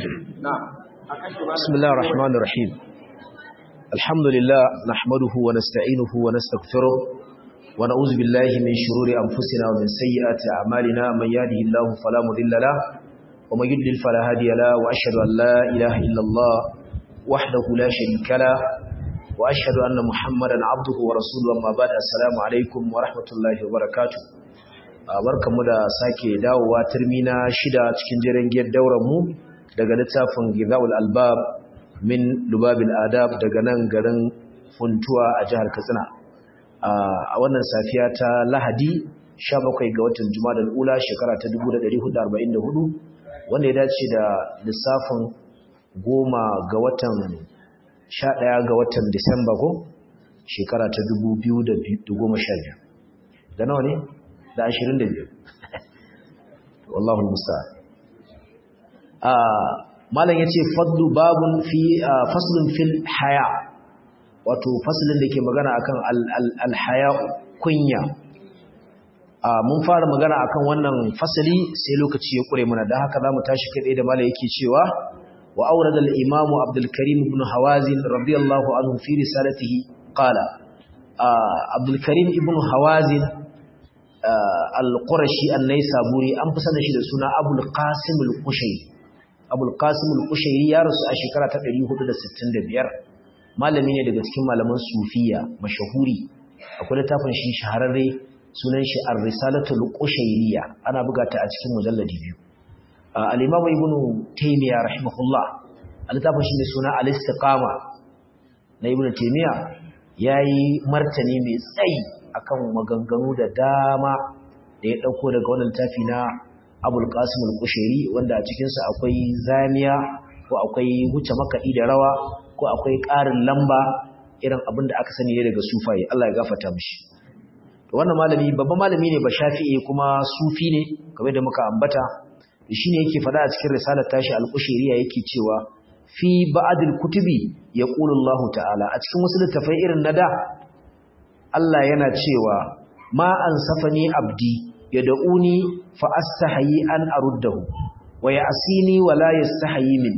بسم الله الرحمن الرحيم الحمد لله نحمده ونستعينه ونستغفره ونعوذ بالله من شرور أنفسنا ومن سيئات أعمالنا من يهده الله فلا مضل له ومن يضلل فلا هادي له وأشهد أن لا إله إلا الله وحده لا شريك له وأشهد أن محمدا عبده ورسوله أما بعد السلام عليكم ورحمة الله وبركاته barkamu da sake dawowa turmina shida cikin jiran giyar dauran mu daga littafin Gizaul Albab min Lubabil Adab daga nan garin Funtuwa a jihar Katsina a wannan safiya ta Lahadi 17 ga watan Jumadal Ula shekara ta 1444 wanda ya dace da lissafin goma ga watan 11 ga watan Disamba ko shekara ta 2012 da nawa ne da 22 wallahu musta'an malam yace fadlu babun fi faslun fil haya wato faslin da ke magana akan al haya kunya mun fara magana akan wannan fasali sai lokaci ya kure mana dan haka zamu tashi kai da malam yake cewa wa awrada al imam abdul karim ibn hawazin radiyallahu anhu fi risalatihi qala abdul karim ibn hawazin al-qurashi an-naysaburi an fi sanin shi da suna abul qasim al-qushayri abul qasim al-qushayri ya rasu a shekara ta 465 malami ne daga cikin malaman sufiya mashahuri akwai littafin shi shahararre sunan shi ar-risalatu al-qushayriya ana buga ta a cikin mujalladi biyu al-imam ibn taymiya rahimahullah littafin shi ne suna al-istiqama na ibn taymiya yayi martani mai tsayi akan maganganu da dama da ya dauko daga wannan littafi na abul qasim al-kushairi wanda a cikinsa akwai zamiya ko akwai wuce makaɗi da rawa ko akwai ƙarin lamba irin abin da aka sani ne daga sufaye Allah ya gafarta mishi to wannan malami babban malami ne ba shafi'i kuma sufi ne kamar da muka ambata shine yake faɗa a cikin risalar tashi al-kushairi yake cewa fi ba'dil kutubi yaqulu Allah ta'ala a cikin wasu littafai irin na da Allah yana cewa ma ansafani abdi yad'uni fa astahayi an aruddahu wa ya'sini wa la yastahayi min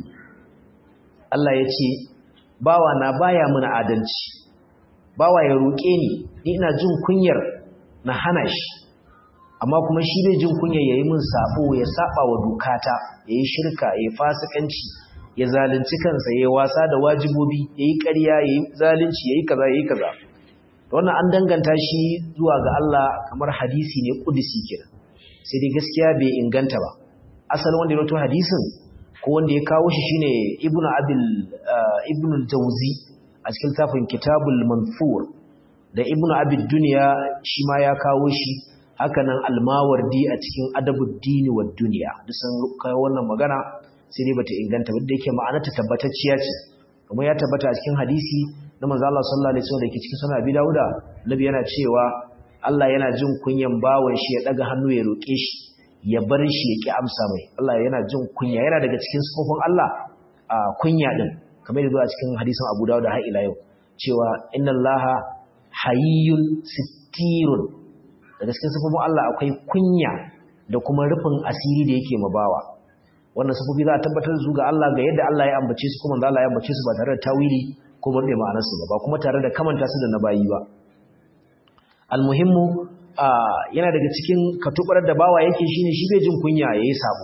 Allah yace bawa na baya muna adalci bawa ya roke ni ni ina jin kunyar na hana shi amma kuma shi bai jin kunyar yayi min sabo ya saba wa dokata yayi shirka yayi fasikanci ya zalunci kansa yayi wasa da wajibobi yayi ƙarya yayi zalunci yayi kaza yayi kaza wannan an danganta shi zuwa ga Allah kamar hadisi ne kudisi kenan sai dai gaskiya bai inganta ba asalin wanda ya rawaito hadisin ko wanda ya kawo shi shine ibnu abil ibnu jawzi a cikin tafin kitabul manfur da ibnu abid dunya shi ma ya kawo shi hakanan almawardi a cikin adabuddin wad dunya duk sun kawo wannan magana sai dai bata inganta ba da yake ma'anarta tabbatacciya ce kuma ya tabbata a cikin hadisi na manzo Allah sallallahu alaihi wasallam da yake cikin sunan Abi Dawuda nabi yana cewa Allah yana jin kunyan bawon shi ya daga hannu ya roke shi ya bar shi ya ki amsa mai Allah yana jin kunya yana daga cikin sifofin Allah a kunya din kamar yadda a cikin hadisin Abu Dawud har ila yau cewa inna Allaha hayyun sittirun daga cikin sifofin Allah akwai kunya da kuma rufin asiri da yake mabawa wannan sifofi za a tabbatar da su ga Allah ga yadda Allah ya ambace su kuma Allah ya ambace su ba tare da tawili ko murɗe ma'anarsu ba ba kuma tare da kamanta su da na bayi ba almuhimmu yana daga cikin katubar da bawa yake shine shi bai jin kunya yayi sabo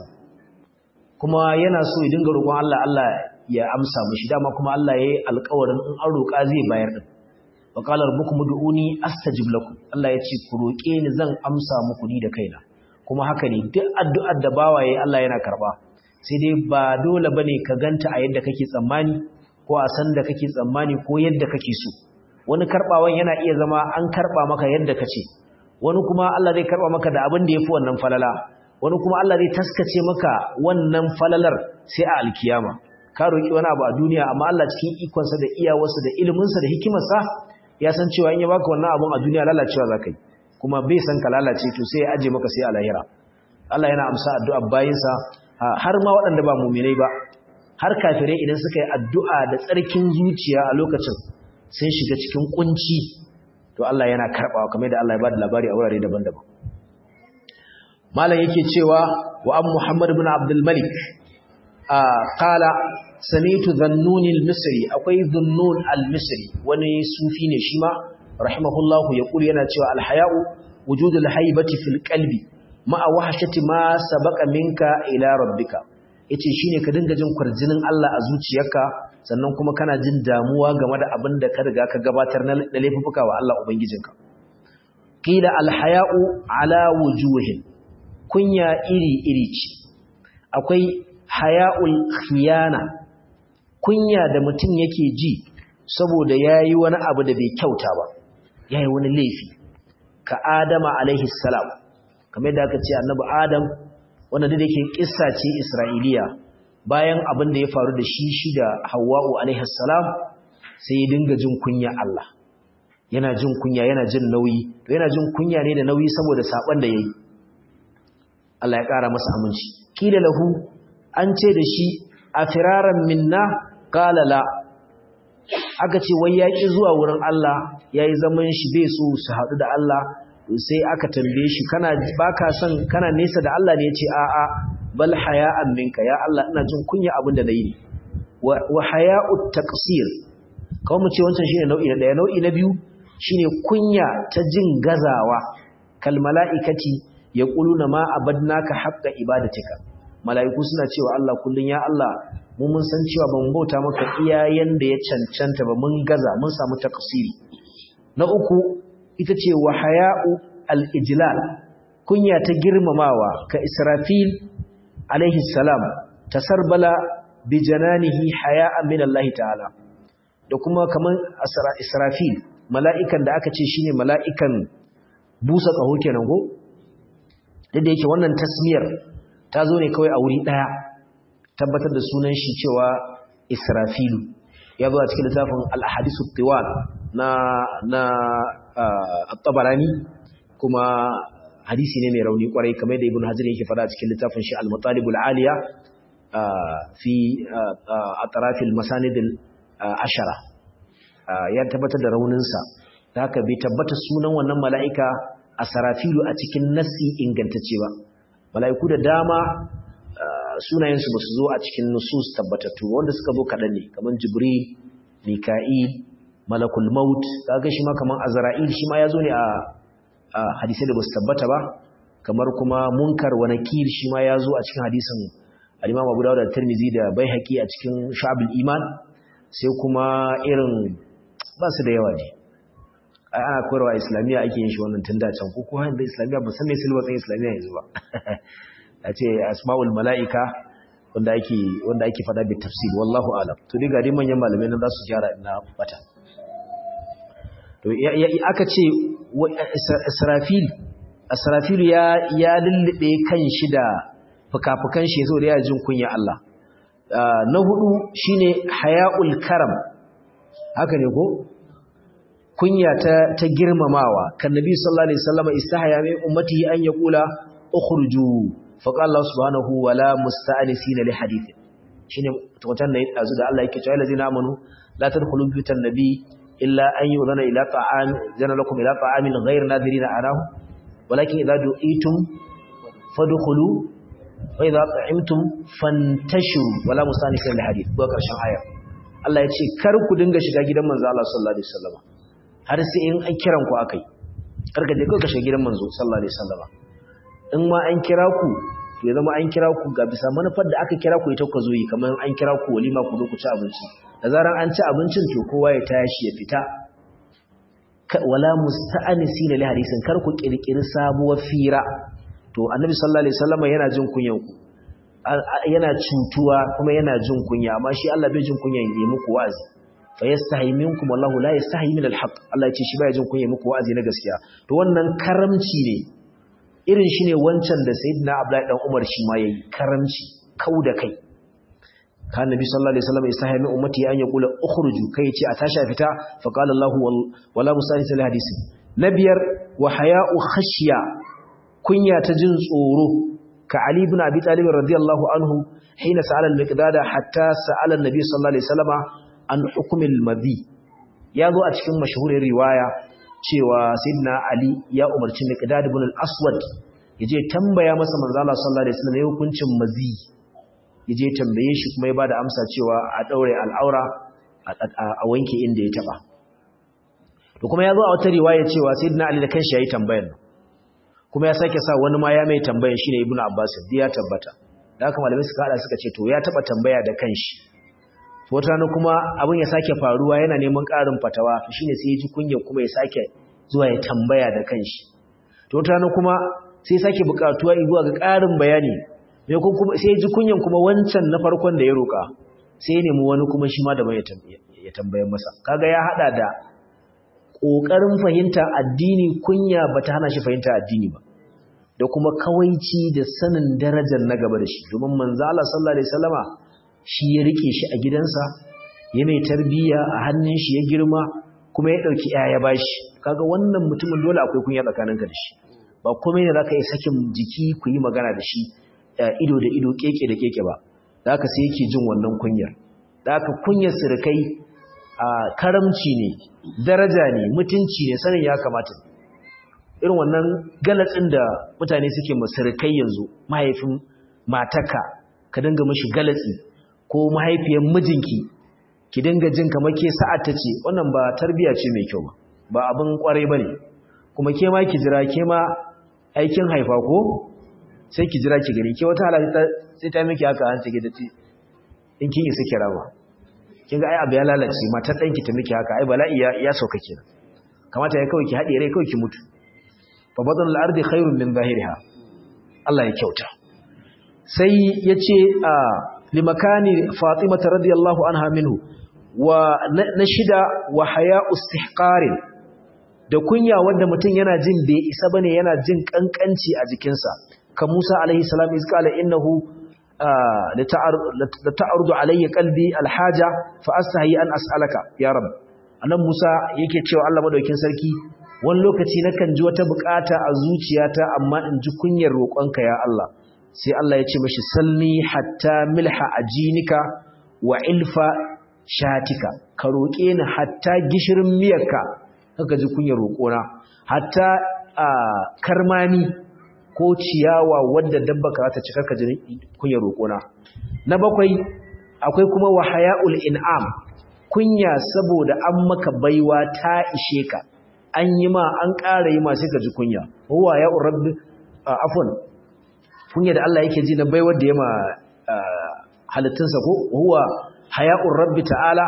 kuma yana so ya dinga roƙon Allah Allah ya amsa mishi dama kuma Allah yayi alƙawarin in an roƙa zai bayar din wa qala rabbukum ud'uni astajib lakum Allah ya ce ku roƙe ni zan amsa muku ni da kaina kuma haka ne duk addu'ar da bawa yayi Allah yana karba sai dai ba dole bane ka ganta a yadda kake tsammani ko a san da kake tsammani ko yadda kake so wani karbawan yana iya zama an karba maka yadda kace wani kuma Allah zai karba maka da abin da yafi wannan falala wani kuma Allah zai taskace maka wannan falalar sai a alkiyama ka roki wani abu a duniya amma Allah cikin ikon sa da iyawarsa da ilimin sa da hikimar sa ya san cewa in ya baka wannan abun a duniya lalacewa zakai kuma bai san ka lalace to sai ya aje maka sai a lahira Allah yana amsa addu'a bayinsa har ma waɗanda ba mu'minai ba har kafirai idan suka yi addu'a da tsarkin zuciya a lokacin sun shiga cikin kunci to Allah yana karɓawa kamar da Allah ya bada labari a wurare daban-daban malam yake cewa wa an Muhammad ibn Abdul Malik qala sami'tu dhannun al-misri akwai dhannun al-misri wani sufi ne shi ma rahimahullahu yaqulu yana cewa al-haya'u wujud al-haibati fil qalbi ma'a wahshati ma sabaqa minka ila rabbika yace shine ka dinga jin kwarjinin Allah a zuciyarka sannan kuma kana jin damuwa game da abin da ka riga ka gabatar na laifuka wa Allah ubangijinka qila al-haya'u ala wujuhin kunya iri iri ce akwai haya'ul khiyana kunya da mutum yake ji saboda yayi wani abu da bai kyauta ba yayi wani laifi ka Adama alaihi salam kamar yadda aka ce annabi Adam wanda da yake kissa ce Isra'iliya bayan abin da ya faru da shi shi da Hawwa'u alaihi salam sai ya dinga jin kunya Allah yana jin kunya yana jin nauyi to yana jin kunya ne da nauyi saboda saban da yayi Allah ya kara masa aminci kila lahu an ce da shi a firaran minna qala la aka ce wai yaki zuwa wurin Allah yayi zaman shi bai so su haɗu da Allah sai aka tambaye shi kana baka son kana nesa da Allah ne yace a'a bal haya'an minka ya Allah ina jin kunya abin da nayi wa haya'ut taqsir kawai mu ce wancan shine nau'i na daya nau'i na biyu shine kunya ta jin gazawa kal mala'ikati yaquluna ma abadnaka haqqa ibadatika mala'iku suna cewa Allah kullun ya Allah mu mun san cewa ban bauta maka iyayen da ya cancanta ba mun gaza mun samu taqsiri na uku ita ce wa haya'u al-ijlal kunya ta girmamawa ka Israfil alaihi salam tasarbala bi jananihi haya'an min Allah ta'ala da kuma kaman Israfil mala'ikan da aka ce shine mala'ikan busa kaho kenan ko da yake wannan tasmiyar ta zo ne kawai a wuri daya tabbatar da sunan shi cewa Israfilu ya zo a cikin littafin al-ahadithu tiwal na na at-tabarani kuma hadisi ne mai rauni kwarai kamar da ibn hajar yake fada cikin littafin shi al-matalib al-aliya fi atraf al-masanid al-ashara ya tabbatar da raunin sa haka bai tabbata sunan wannan mala'ika asarafilu a cikin nassi ingantacce ba mala'iku da dama sunayen su basu zo a cikin nusus tabbatattu wanda suka zo kadan ne kamar jibril mika'il malakul maut kaga shi ma kaman azra'il shi ma yazo ne a hadisi da basu tabbata ba kamar kuma munkar wa nakir shi ma yazo a cikin hadisin al-Imam Abu Dawud da Tirmidhi da Baihaqi a cikin Shu'abul Iman sai kuma irin ba su da yawa ne ai ana koyarwa islamiyya ake yin shi wannan tun da can ko ko da islamiyya ba san me silwatsin islamiyya yanzu ba a ce asma'ul mala'ika wanda ake wanda ake fada bi tafsir wallahu alam to diga dai manyan malamai nan za su gyara ina bata to aka ce israfil israfil ya ya lullube kan shi da fukafukan shi saboda ya jin kunya Allah na hudu shine haya'ul karam haka ne ko kunya ta ta girmamawa kan nabi sallallahu alaihi wasallam istahaya min ummati an yaqula ukhruju faqala Allah subhanahu wala musta'nisina li hadith shine tukuntan ne dazu da Allah yake cewa allazina amanu la tadkhulu buyutan nabi illa an yudana ila ta'am zana lakum ila ta'amin ghayr nadirina arahu walakin idza du'itum fadkhulu wa idza ta'imtum fantashiru wala musta'nisina li hadith ko karshen aya Allah ya ce kar ku dinga shiga gidan manzo Allah sallallahu alaihi wasallam har sai in an kiran ku akai kar ka je kai ka shiga gidan manzo sallallahu alaihi wasallam in ma an kira ku to ya zama an kira ku ga bisa manufar da aka kira ku ita ku zo yi kamar an kira ku walima ku zo ku ci abinci da zaran an ci abincin to kowa ya tashi ya fita wala musta'anisi li hadisin kar ku kirkiri sabuwar fira to annabi sallallahu alaihi wasallam yana jin kunyan ku yana cutuwa kuma yana jin kunya amma shi Allah bai jin kunyan yi muku wa'azi fa yastahi minkum wallahu la yastahi min alhaq Allah ya ce shi bai jin kunya muku wa'azi na gaskiya to wannan karamci ne irin shi ne wancan da sayyidina Abdullahi dan Umar shi ma yayi karamci kau da kai kan nabi sallallahu alaihi wasallam yastahi min ummati an yaqula ukhruju kai ce a tashi fita fa qala Allah wala musahis al hadisi nabiyar wa haya'u khashya kunya ta jin tsoro ka Ali ibn Abi Talib radiyallahu anhu hina sa'ala al-Miqdad hatta sa'ala an-nabi sallallahu alaihi wasallam an hukm al-madhi ya zo a cikin mashhurin riwaya cewa sayyidina Ali ya umarci Miqdad ibn al-Aswad yaje tambaya masa manzo Allah sallallahu alaihi wasallam hukuncin mazi ya je tambaye shi kuma ya bada amsa cewa a daure al'aura a wanke inda ya taba to kuma ya zo a wata riwaya cewa sayyidina ali da kanshi yayi tambayar kuma ya sake sa wani ma ya mai tambayar shine ibnu abbas ya tabbata da haka malamai suka hada suka ce to ya taba tambaya da kanshi wata rana kuma abin ya sake faruwa yana neman ƙarin fatawa to shine sai ya ji kunya kuma ya sake zuwa ya tambaya da kanshi to wata rana kuma sai sake buƙatuwa zuwa ga ƙarin bayani me kuma sai ya ji kunyan kuma wancan na farkon da ya roƙa sai ya nemi wani kuma shi ma da bai ya tambayar masa kaga ya hada da ƙoƙarin fahimta addini kunya bata hana shi fahimta addini ba da kuma kawaici da sanin darajar na gaba da shi domin manzo Allah sallallahu alaihi wasallama shi ya rike shi a gidansa ya mai tarbiyya a hannun shi ya girma kuma ya dauki ya bashi kaga wannan mutumin dole akwai kunya tsakaninka da shi ba komai ne zaka yi sakin jiki ku yi magana da shi ido da ido keke da keke ba zaka sai yake jin wannan kunyar zaka kunyar sirkai a karamci ne daraja ne mutunci ne sanin ya kamata irin wannan galatsin da mutane suke masirkai yanzu mahaifin mataka ka dinga mashi galatsi ko mahaifiyar mijinki ki dinga jin kamar ke sa'ad ta ce wannan ba tarbiya ce mai kyau ba abin kwarai bane kuma ke ma ki jira ke ma aikin haifa ko sai ki jira ki gani ke wata halatta sai ta miki haka hanci ki dace in kin isa kira ba kin ga ai abu ya lalace matar danki ta miki haka ai bala'i ya, ya sauka kenan kamata ya kawai ki haɗe rai kawai ki mutu fa badal al-ardi khairun min zahiriha Allah ya kyauta sai yace a limakani Fatima radiyallahu anha minhu wa na shida wa haya'u istihqarin da kunya wanda mutum yana jin bai isa bane yana jin kankanci a jikinsa ka Musa alaihi salam izqala innahu la ta'rudu alayya qalbi alhaja fa astahi an as'alaka ya rab annan Musa yake cewa Allah madaukin sarki wani lokaci nakan ji wata bukata a zuciyata amma in ji kunyar roƙonka ya Allah sai Allah ya ce mashi salni hatta milha ajinika wa ilfa shatika ka roƙe ni hatta gishirin miyarka kaka ji kunyar roƙona hatta karmami ko ciyawa wadda dabba ka ta cika ka ji kunyar roƙona na bakwai akwai kuma wahaya'ul in'am kunya saboda an maka baiwa ta ishe ka an yi ma an ƙara yi ma sai ka ji kunya huwa ya rabbi afwan kunya da Allah yake ji na baiwar da yama halittunsa ko huwa haya'ur rabbi ta'ala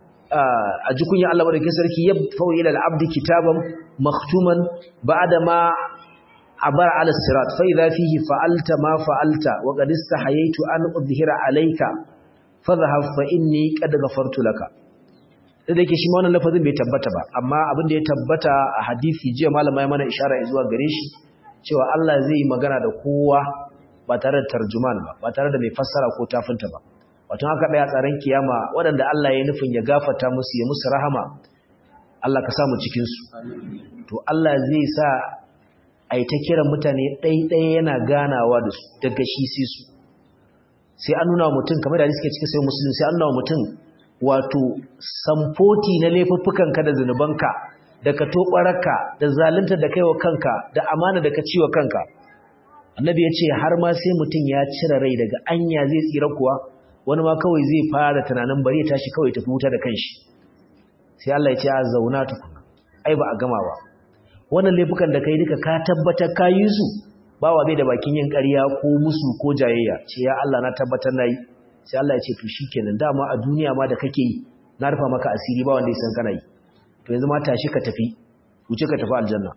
a ji kunya Allah madaukakin sarki ya fawo ila al-abdi kitaban maktuman ba'da ma abara ala sirat fa idha fihi fa'alta ma fa'alta wa qad istahayaitu an udhhira alayka fadhhab fa inni qad ghafartu laka da yake shi ma wannan lafazin bai tabbata ba amma abin da ya tabbata a hadisi jiya malama ya mana ishara zuwa gare shi cewa Allah zai yi magana da kowa ba tare da tarjuman ba ba tare da mai fassara ko tafinta ba wato haka daya tsaron kiyama waɗanda Allah ya nufin ya gafarta musu ya musu rahama Allah ka samu cikin su to Allah zai sa ai ta kiran mutane ɗaiɗaya yana ganawa da su daga shi sai su sai an nuna mutum kamar da suke cikin sai musulun sai an nuna mutum wato samfoti na laifuffukanka da zunubanka da ka tobaraka da zalunta da kaiwa kanka da amana da ka ciwa kanka annabi ya ce har ma sai mutum ya cire rai daga anya zai tsira kuwa wani ma kawai zai fara tunanin bari ya tashi kawai tafi wuta da kanshi sai Allah ya ce a zauna tukuna ai ba a gama ba wannan laifukan da kai duka ka tabbatar ka yi su ba wa bai da bakin yin ƙarya ko musu ko jayayya ce ya Allah na tabbatar na yi sai Allah ya ce to shikenan dama a duniya ma da kake yi na rufa maka asiri ba wanda ya san kana yi to yanzu ma tashi ka tafi wuce ka tafi aljanna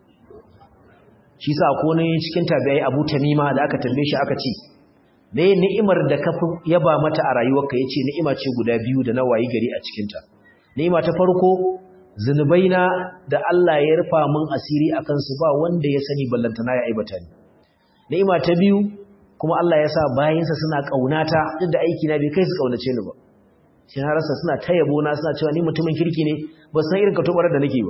shi sa ko ne cikin tabi'ai Abu Tamima da aka tambaye shi aka ce me ni'imar da ka yaba mata a rayuwarka yace ni'ima ce guda biyu da na wayi gari a cikin ta ni'ima ta farko zunubaina da Allah ya rufa min asiri akan su ba wanda ya sani ballantana ya aibata ni ni'ima ta biyu kuma Allah ya sa bayinsa suna kaunata duk da aiki na bai kai su kaunace ni ba shi na rasa suna ta yabo na suna cewa ni mutumin kirki ne ba san irin katobarar da nake ba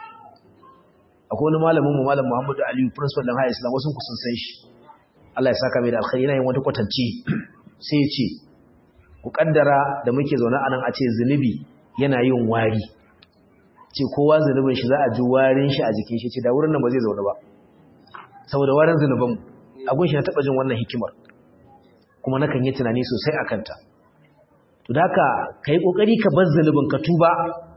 akwai wani malamin mu malam Muhammadu Aliyu principal dan High Islam wasu ku sun san shi Allah ya saka mai da alkhairi yana yin wata kwatanci sai ya ce ku kaddara da muke zaune anan a ce zunubi yana yin wari ce kowa zunubin shi za a ji warin shi a jikin shi ce da wurin nan ba zai zaune ba saboda warin zunuban mu abun shi na taba jin wannan hikimar kuma nakan yi tunani sosai akan ta to da haka kai kokari ka bar zalubin ka tuba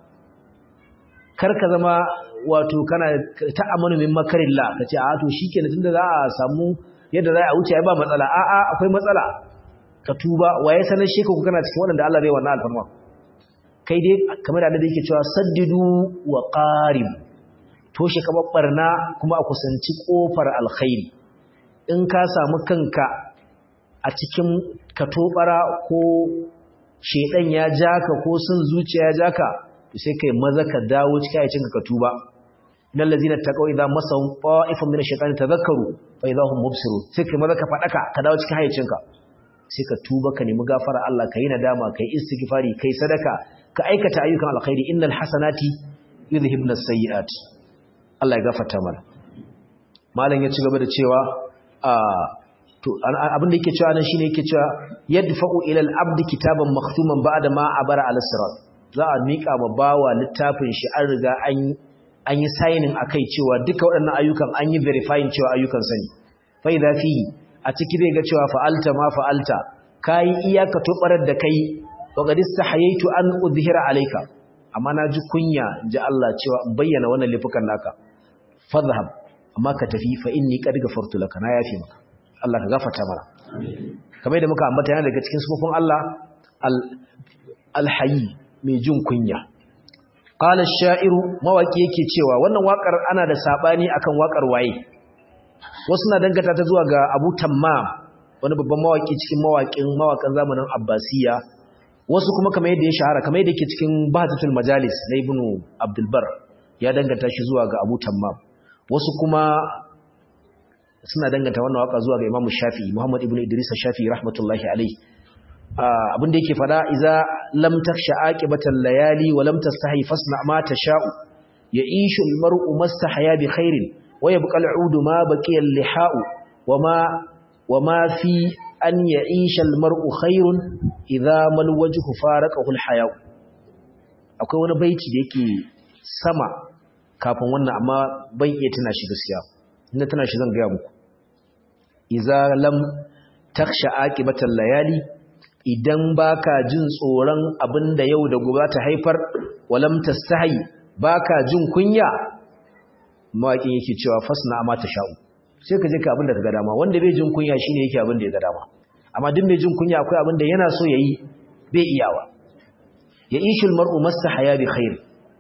kar ka zama wato kana ta amanu min makarillah kace a to shikenan tunda za a samu yadda za a wuce ai ba matsala a a akwai matsala ka tuba waye sanar shi ku kana cikin wanda Allah zai wannan alfarma kai dai kamar da annabi yake cewa saddidu wa qarib toshe ka barna kuma a kusanci kofar alkhairi in ka samu kanka a cikin katobara ko shedan ya jaka ko sun zuciya ya jaka to sai kai maza ka dawo cikin ayacin ka tuba innal ladzina taqaw idza masahum ta'ifun min ash-shaytani tadhakkaru fa idza hum mubsirun sai kai maza ka fadaka ka dawo cikin hayacin ka sai ka tuba ka nemi gafara Allah ka yi nadama ka yi istighfari kai sadaka ka aikata ayyukan alkhairi innal hasanati yudhhibna as-sayyi'at Allah ya gafarta mana malam ya ci gaba da cewa a to abin da yake cewa nan shine yake cewa yadfa'u ila al-abdi kitaban makhtuman ba'da ma abara ala sirat za a mika ma bawa littafin shi an riga an an yi signing akai cewa duka waɗannan ayyukan an yi verifying cewa ayyukan sani fa idza fihi a ciki zai ga cewa fa'alta ma fa'alta kai iyaka tobarar da kai wa qad istahayaitu an udhira alayka amma na ji kunya ji Allah cewa in bayyana wannan lifukan naka fadhhab amma ka tafi fa inni qad ghafartu laka na yafi maka Allah ka gafarta mana kamar da muka ambata yana daga cikin sufufin Allah al-hayy mai jin kunya qala ash-sha'iru mawaki yake cewa wannan wakar ana da sabani akan wakar waye wasu na dangata ta zuwa ga Abu Tammam wani babban mawaki cikin mawakin mawakan zamanin Abbasiya wasu kuma kamar yadda ya shahara kamar yadda yake cikin Bahjatul Majalis na Ibn Abdul Bar ya danganta shi zuwa ga Abu Tammam wasu kuma suna danganta wannan waka zuwa ga Imam Shafi'i Muhammad ibn Idris Shafi'i rahmatullahi alayhi abin da yake fada idza lam takhsha aqibatal layali wa lam tastahi fasna ma tasha'u ya'ishu al-mar'u mastahya bi khairin wa yabqa al-'udu ma baqiya al-liha'u wama wama fi an ya'isha al-mar'u khairun idza mal wajhu faraqahu al-haya'u akwai wani baiti da yake sama kafin wannan amma ban iya tuna shi gaskiya inda tana shi zan gaya muku iza lam taksha aqibatal layali idan baka jin tsoron abinda yau da gobe ta haifar walam tastahi baka jin kunya mawaƙin yake cewa fasna ma sha'u. sai ka je ka abinda ka ga dama wanda bai jin kunya shine yake abinda ya ga dama amma duk mai jin kunya akwai abinda yana so yayi bai iyawa ya ishul mar'u mastahaya bi khair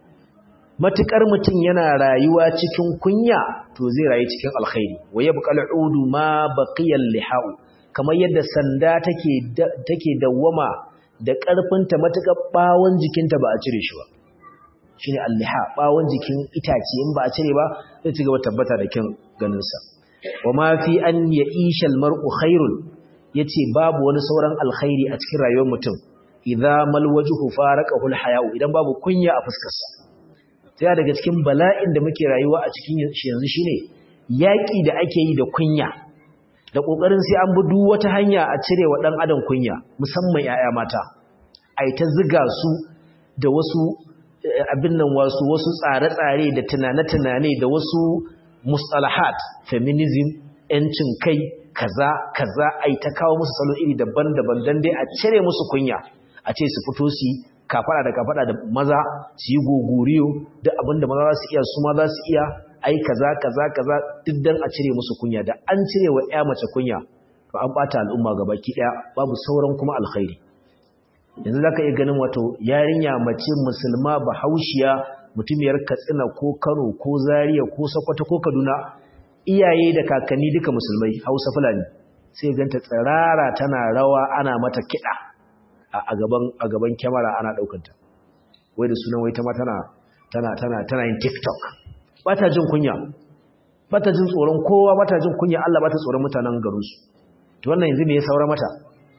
matukar mutum yana rayuwa cikin kunya to zai rayu cikin alkhairi wa yabqal udu ma baqiyal lihau kamar yadda sanda take take dawwama da karfinta matukar bawon jikinta ba a cire shi ba shine al-liha bawon jikin itace in ba a cire ba zai ci gaba tabbata da kin ganin sa wa ma fi an ya'isha al-mar'u khairun yace babu wani sauran alkhairi a cikin rayuwar mutum idza mal wajhu faraqahu al-haya'u idan babu kunya a fuskarsa sai daga cikin bala'in da muke rayuwa a cikin yanzu shine yaki da ake yi da kunya da kokarin sai an bi duk wata hanya a cire wa dan adam kunya musamman yaya mata ai ta ziga su da wasu abin nan wasu wasu tsare-tsare da tunane-tunane da wasu mustalahat feminism yancin kai kaza kaza ai ta kawo musu salo iri daban-daban dan dai a cire musu kunya a ce su fito su kafada da kafada da maza su yi gogoriyo duk abinda maza za su iya su ma za su iya ai kaza kaza kaza duk dan a cire musu kunya da an cire wa ƴa mace kunya to an bata al'umma gabaki daya babu sauran kuma alkhairi yanzu zaka iya ganin wato yarinya mace musulma bahaushiya mutumiyar Katsina ko Kano ko Zaria ko Sokoto ko Kaduna iyaye da kakanni duka musulmai Hausa Fulani sai ganta tsirara tana rawa ana mata kiɗa a gaban a gaban kyamara ana daukanta wai da sunan wai ta ma tana tana tana tana yin TikTok bata jin kunya bata jin tsoron kowa bata jin kunya Allah bata tsoron mutanen garin su to wannan yanzu me ya saura mata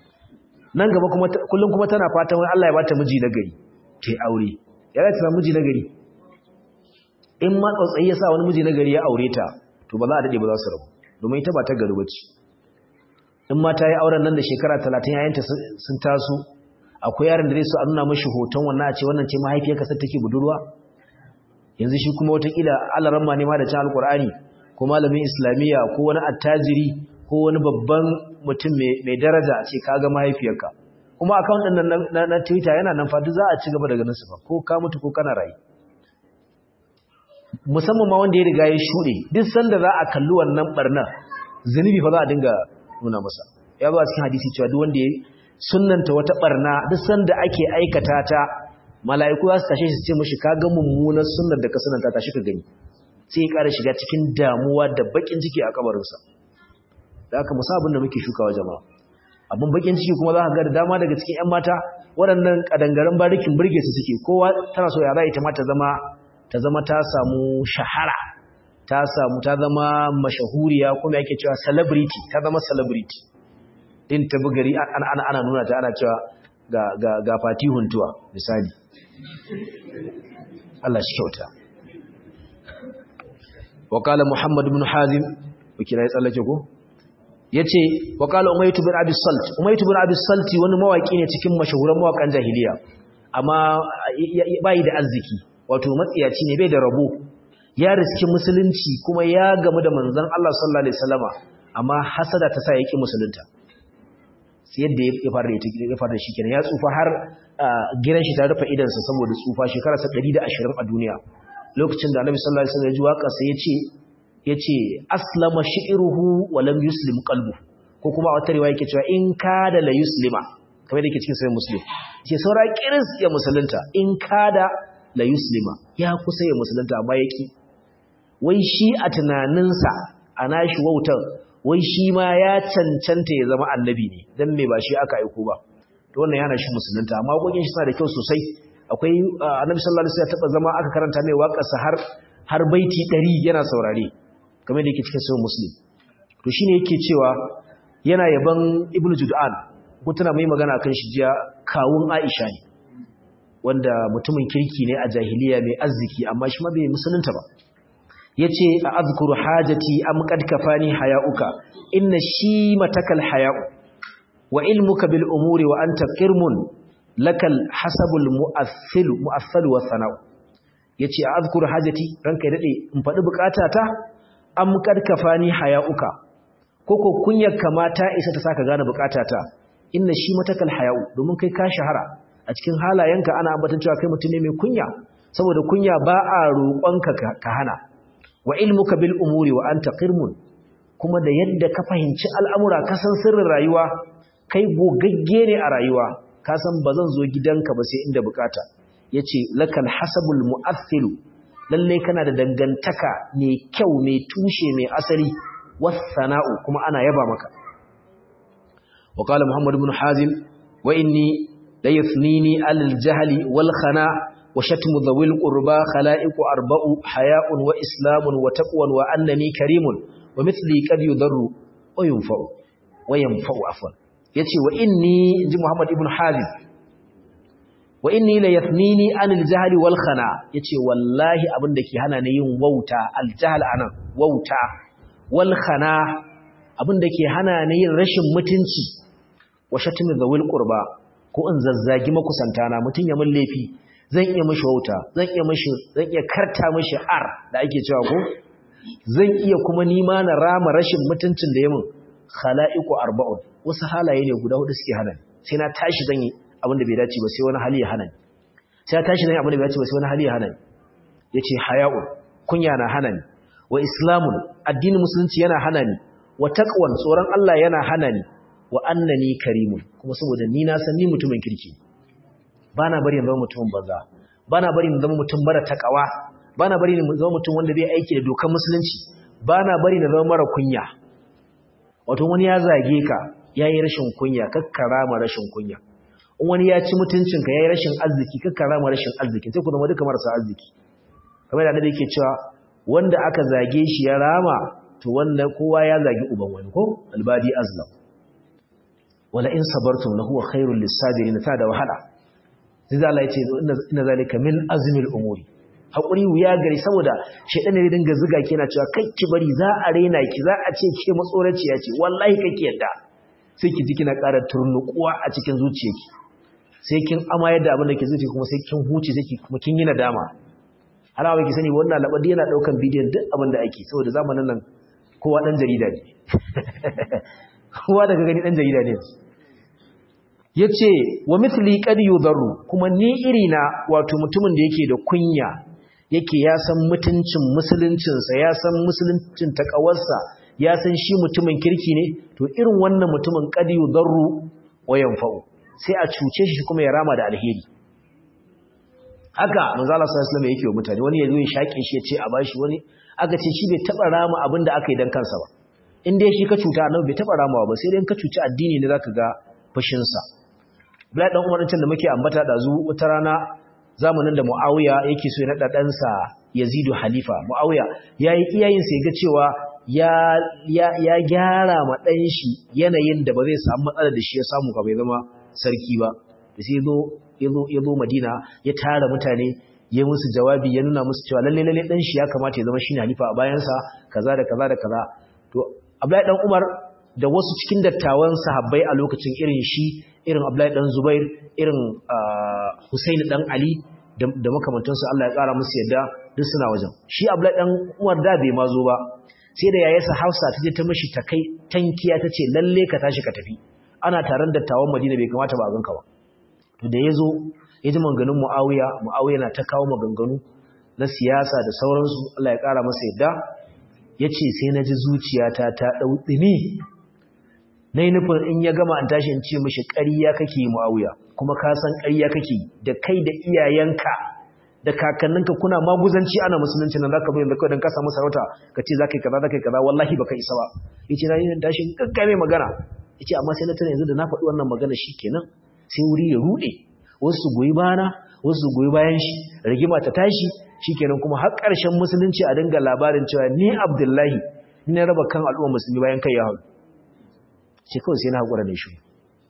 nan gaba kuma kullun kuma tana fatan wai Allah ya bata miji na gari tai aure ya za ta samu miji na gari in ma tsautsayi ya sa wani miji na gari ya aure ta to ba za a dade ba za su rabu domin ita ba ta gari bace in ma ta yi auren nan da shekara 30 yayanta sun taso akwai yaron da zai so a nuna mashi hoton wannan a ce wannan ce mahaifiyarka sai take budurwa yanzu shi kuma watakila alaramma ne ma da cin alkur'ani ko malamin islamiyya ko wani attajiri ko wani babban mutum mai daraja a ce kaga mahaifiyarka kuma account din nan na Twitter yana nan fa duk za a ci gaba da ganin su fa ko ka mutu ko kana rayu musamman ma wanda ya riga ya shuɗe duk sanda za a kalli wannan barna zunubi fa za a dinga nuna masa ya ba cikin hadisi cewa duk wanda ya sunnanta wata barna duk sanda ake aikata ta mala'iku za su tashe shi ce mishi ka ga mummunar sunnar da ka sunanta tashi ka gani sai ya ƙara shiga cikin damuwa da bakin ciki a kabarinsa da aka musa abin da muke shukawa jama'a abin bakin ciki kuma za ka ga da dama daga cikin 'yan mata waɗannan ƙadangaren barikin birge su suke kowa tana so ya za ita ma ta zama ta zama ta samu shahara ta samu ta zama mashahuriya kuma yake cewa celebrity ta zama celebrity din ta bugari ana ana ana nuna ta ana cewa ga ga ga fati huntuwa misali Allah shi kyauta وقال محمد بن حازم وكلا يتسallake ko yace وقال umayt bin abi salt umayt bin abi salt wani mawaki ne cikin mashahuran mawakan jahiliya amma bai da arziki wato matsiyaci ne bai da rabo ya riski musulunci kuma ya gamu da manzon Allah sallallahu alaihi wasallama amma hasada ta sa yake musulunta sai yadda ya fara ya fara shi kenan ya tsufa har gidan shi ta rufe idan sa saboda tsufa shekara 120 a duniya lokacin da Annabi sallallahu alaihi wasallam ya ji waka sai yace yace aslama shi'ruhu wa lam yuslim qalbu ko kuma wata riwaya yake cewa in kada la yuslima kamar da yake cikin sahih muslim ce saura kiris ya musulunta in kada la yuslima ya kusa ya musulunta amma yaki wai shi a tunaninsa a nashi wautar wai shi ma ya cancanta ya zama annabi ne dan me ba shi aka aiko ba to wannan yana shi musulunta amma gogin shi suna da kyau sosai akwai annabi sallallahu alaihi wasallam ya taba zama aka karanta mai waƙarsa har har baiti 100 yana saurare kamar da yake cikin sahih muslim to shine yake cewa yana yaban ibnu jud'an ko tana mai magana kan shi jiya kawun aisha ne wanda mutumin kirki ne a jahiliya mai arziki amma shi ma bai musulunta ba yace a azkuru hajati am qad kafani hayauka inna shi matakal hayau wa ilmuka bil umuri wa anta qirmun lakal hasabul mu'athil mu'athal wa sana'u yace a azkuru hajati ranka ya dade in fadi bukatata am qad kafani hayauka koko kunyar kamata isa ta saka gane bukatata inna shi matakal hayau domin kai ka shahara a cikin halayenka ana ambatan cewa kai mutum ne mai kunya saboda kunya ba a roƙonka ka hana wa ilmuka bil umuri wa anta qirmun kuma da yadda ka fahimci al'amura ka san sirrin rayuwa kai gogagge ne a rayuwa ka san bazan zo gidanka ba sai inda bukata yace lakal hasabul mu'athilu lalle kana da dangantaka mai kyau mai tushe mai asali wasana'u kuma ana yaba maka wa qala muhammad ibn hazim wa inni la yathnini al jahli wal khana' وشتم ذوي القربى خلائق أربع حياء وإسلام وتقوى وأنني كريم ومثلي قد يضر وينفع وينفع عفوا يتي وإني جي محمد ابن حازم وإني ليثنيني عن الجهل والخنا يتي والله أبن دكي هنا نيون ووتا الجهل أنا ووتا والخنا أبن دكي هنا نيون رشم متنشي وشتم ذوي القربى ko in zazzagi makusantana mutun ya mun laifi zan iya mashi wauta zan iya mashi zan iya karta mashi ar da ake cewa ko zan iya kuma nima na rama rashin mutuncin da yamin khala'iqu arba'un wasu halaye ne guda hudu suke hana sai na tashi zan yi abin da bai dace ba sai wani hali ya hana ni sai na tashi zan yi abin da bai dace ba sai wani hali ya hana ni yace haya'un kunya na hana ni wa islamun addinin musulunci yana hana ni wa taqwan tsoron Allah yana hana ni wa annani karimun kuma saboda ni na san ni mutumin kirki ba na bari zama mutum banza ba na bari zama mutum mara takawa ba na bari zama mutum wanda bai aiki da dokar musulunci ba na bari na zama mara kunya wato wani ya zage ka ya yi rashin kunya kakkara ma rashin kunya in wani ya ci mutuncinka ya yi rashin arziki kakkara ma rashin arziki sai ku zama duka marasa arziki kamar da annabi yake cewa wanda aka zage shi ya rama to wanda kowa ya zagi uban wani ko albadi azlam wala in sabartum lahu khairul lisabirin ta da wahala sai Allah ya ce inna zalika min azmil umuri hakuri wuya gari saboda shedan ne dinga zuga ki yana cewa kai ki bari za a rena ki za a ce ke matsoraciya ce wallahi kake yadda sai ki ji kina ƙara turnukuwa a cikin zuciyarki sai kin amayar da abin da ke zuciya kuma sai kin huce sai kuma kin yi nadama har ba ki sani wannan labadi yana daukan bidiyon duk abin da ake saboda zamanin nan kowa dan jarida ne kowa daga gani dan jarida ne yace wa mithli qad yudarru kuma ni irina wato mutumin da yake da kunya yake ya san mutuncin musuluncinsa ya san musuluncin takawarsa ya san shi mutumin kirki ne to irin wannan mutumin qad yudarru wa yanfa'u sai a cuce shi kuma ya rama da alheri haka manzo Allah sallallahu alaihi wasallam yake wa mutane wani yazo ya shake shi ya ce a bashi wani aka ce shi bai taba rama abin da aka yi dan kansa ba in dai shi ka cuta annabi bai taba ramawa ba sai dai ka cuci addini ne zaka ga fushin sa Abdullahi dan Umar da muke ambata da zu wata rana zamanin da Muawiya yake so ya nada dan sa Yazidu Halifa Muawiya yayi iyayen sa ga cewa ya ya ya gyara ma dan shi yanayin da ba zai samu matsala da shi ya samu ka bai zama sarki ba da sai zo yazo yazo Madina ya tara mutane ya musu jawabi ya nuna musu cewa lalle lalle dan shi ya kamata ya zama shine halifa a bayan sa kaza da kaza da kaza to Abdullahi dan Umar da wasu cikin dattawan sahabbai a lokacin irin shi irin Abdullahi dan Zubair irin Husaini dan Ali da makamantansu Allah ya kara musu yadda duk suna wajen shi Abdullahi dan Umar da bai ma zo ba sai da yayarsa Hafsa ta je ta mishi ta kai tankiya ta ce lalle ka tashi ka tafi ana taron dattawan Madina bai kamata ba a ganka ba to da yazo ya ji maganganun Muawiya Muawiya na ta kawo maganganu na siyasa da sauransu Allah ya kara masa yadda yace sai na ji zuciyata ta dau dimi na yi nufin in ya gama an tashi in ce mashi ƙariya kake yi mu'awiya kuma ka san ƙariya kake yi da kai da iyayenka da kakanninka kuna maguzanci ana musulunci nan zaka bayyana kawai don ka samu sarauta ka ce zaka yi kaza zaka yi kaza wallahi baka isa ba yace na yi tashi gaggame magana yace amma sai na tana yanzu da na faɗi wannan magana shikenan sai wuri ya rude wasu su goyi bana wasu su goyi bayan shi rigima ta tashi shikenan kuma har ƙarshen musulunci a dinga labarin cewa ni Abdullahi ni na raba kan al'umma musulmi bayan kai ya haɗu sai kawai sai na haƙura da shi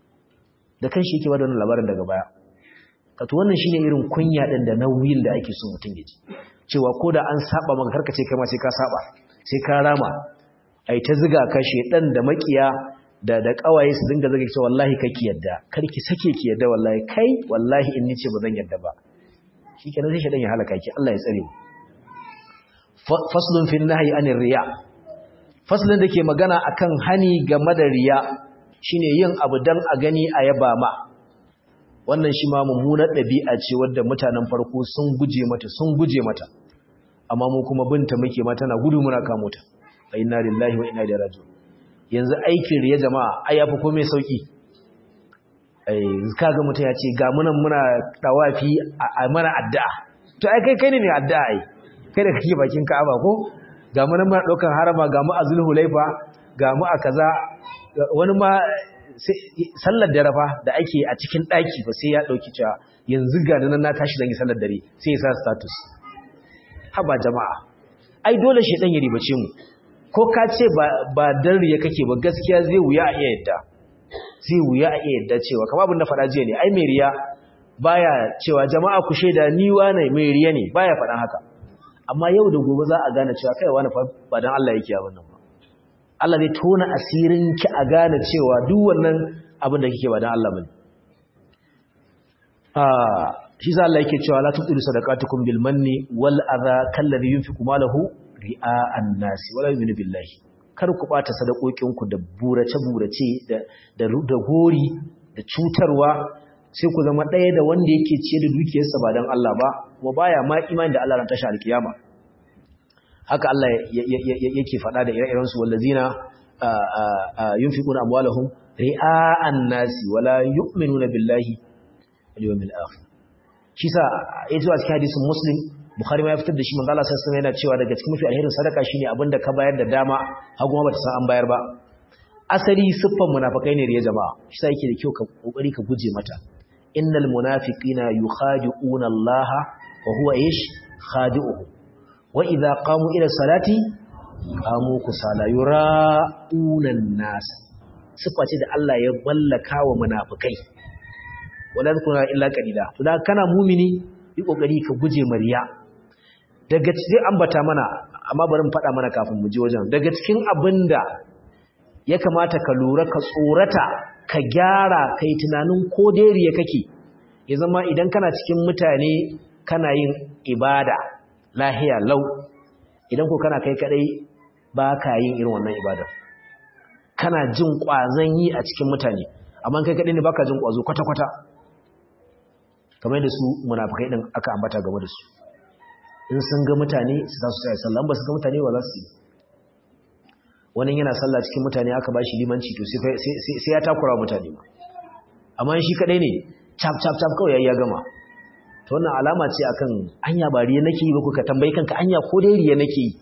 da kan shi yake bada wannan labarin daga baya kato wannan shine irin kunya ɗin da nauyin da ake so mutum ya ji cewa ko da an saba maka karka ce kai ma sai ka saba sai ka rama ai ta ziga ka shedan da makiya da da kawaye su dinga zaga cewa wallahi kake yadda karki sake ki yadda wallahi kai wallahi in nice ba zan yadda ba shikenan sai shedan ya halaka ki Allah ya tsare mu faslun fi nahyi anir riya faslin da ke magana akan hani game da riya shine yin abu dan a gani a yaba ma wannan shi ma mummunar ɗabi'a ce wadda mutanen farko sun guje mata sun guje mata amma mu kuma binta muke ma tana gudu muna kamo ta fa inna lillahi wa inna ilaihi raji'un yanzu aikin riya jama'a ai yafi komai sauki ai kaga mutum ya ce ga munan muna tawafi a mana addu'a to ai kai kai ne mai addu'a ai kai da kake bakin Ka'aba ko ga mu nan muna daukan harama ga mu a Zulhulaifa ga mu a kaza wani ma sallar dare fa da ake a cikin daki ba sai ya dauki cewa yanzu ga nan na tashi zan yi sallar dare sai ya sa status haba jama'a ai dole shi dan ya ribace mu ko ka ce ba ba dan riya kake ba gaskiya zai wuya a iya yadda zai wuya a iya yadda cewa kamar abin da fada jiya ne ai mai riya baya cewa jama'a ku shaida ni wane mai riya ne baya faɗan haka amma yau da gobe za a gane cewa kai wani ba dan Allah yake abin nan ba Allah zai tona asirin ki a gane cewa duk wannan abin da kike ba dan Allah bane ah shi sa Allah yake cewa la tuqilu sadaqatukum bil manni wal adha kalladhi yunfiqu malahu ri'a'an nas wala yu'minu billahi kar ku bata sadakokin ku da burace burace da da da gori da cutarwa sai ku zama ɗaya da wanda yake ciye da dukiyarsa ba don Allah ba kuma baya ma imani da Allah ran tashi alkiyama haka Allah yake faɗa da ire-iren su wallazina yunfiquna amwalahum ri'a'an nasi wala yu'minuna billahi wal yawmil akhir shi sa yaji a cikin hadisin muslim bukhari ma ya fitar da shi manzo Allah sallallahu alaihi yana cewa daga cikin mafi alherin sadaka shine abinda ka bayar da dama hagu ma bata san an bayar ba asali siffan munafikai ne riya jama'a shi sa yake da kyau ka kokari ka guje mata innal munafiqina yukhadi'una Allah wa huwa ish khadi'uhu wa idha qamu ila salati qamu kusala yura'una an-nas siffa ce da Allah ya ballaka wa munafikai wala zikuna illa qalila to da kana mumini yi kokari ka guje mariya daga cikin ambata mana amma bari mu faɗa mana kafin mu je wajen daga cikin abinda ya kamata ka lura ka tsorata ka gyara kai tunanin ko dariya kake ya zama idan kana cikin mutane kana yin ibada lahiya lau idan ko kana kai kadai ba ka yin irin wannan ibada kana jin kwazon yi a cikin mutane amma kai kadai ne baka jin kwazo kwata kwata kamar da su munafikai din aka ambata game da su in sun ga mutane su za su tsaya sallah ba su ga mutane ba za su yi wani yana sallah cikin mutane aka bashi limanci to sai ya takura mutane ma amma shi kadai ne chap chap chap kawai ya gama to wannan alama ce akan anya ba riya nake yi ba ku ka tambayi kanka anya ko dai riya nake yi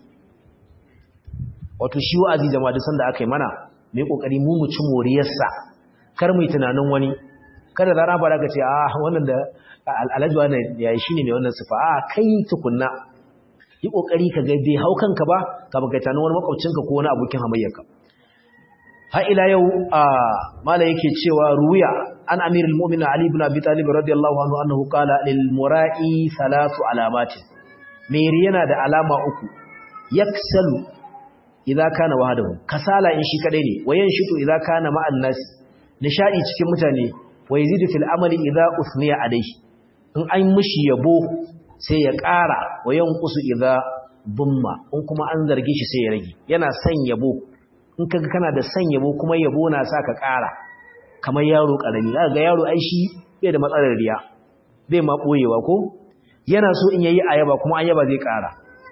wato shi wa'azi jama'a duk sanda aka yi mana mai kokari mu mu ci moriyarsa kar mu yi tunanin wani kada da raba da ka ce ah wannan da alhaji wannan yayi shine mai wannan sifa a kai tukunna yi kokari ka ga bai hau kanka ba ka baka tunanin wani makwabcinka ko wani abokin hamayyarka har ila yau a mala yake cewa ruya an amirul mu'minin ali ibn abi talib radiyallahu anhu annahu qala lil mura'i thalathu alamatin mai yana da alama uku yaksalu idza kana wahdahu kasala in shi kadai ne wayan shitu idza kana ma'an nas nishadi cikin mutane wa yazidu fil amali idza usniya alayhi in an mishi yabo sai ya ƙara wayan qusu idza bumma in kuma an zarge shi sai ya rage yana son yabo in kaga kana da son yabo kuma yabo na sa ka ƙara kamar yaro karami zaka ga yaro ai shi bai da matsalar riya bai ma boyewa ko yana so in yayi ayaba kuma ayaba zai ƙara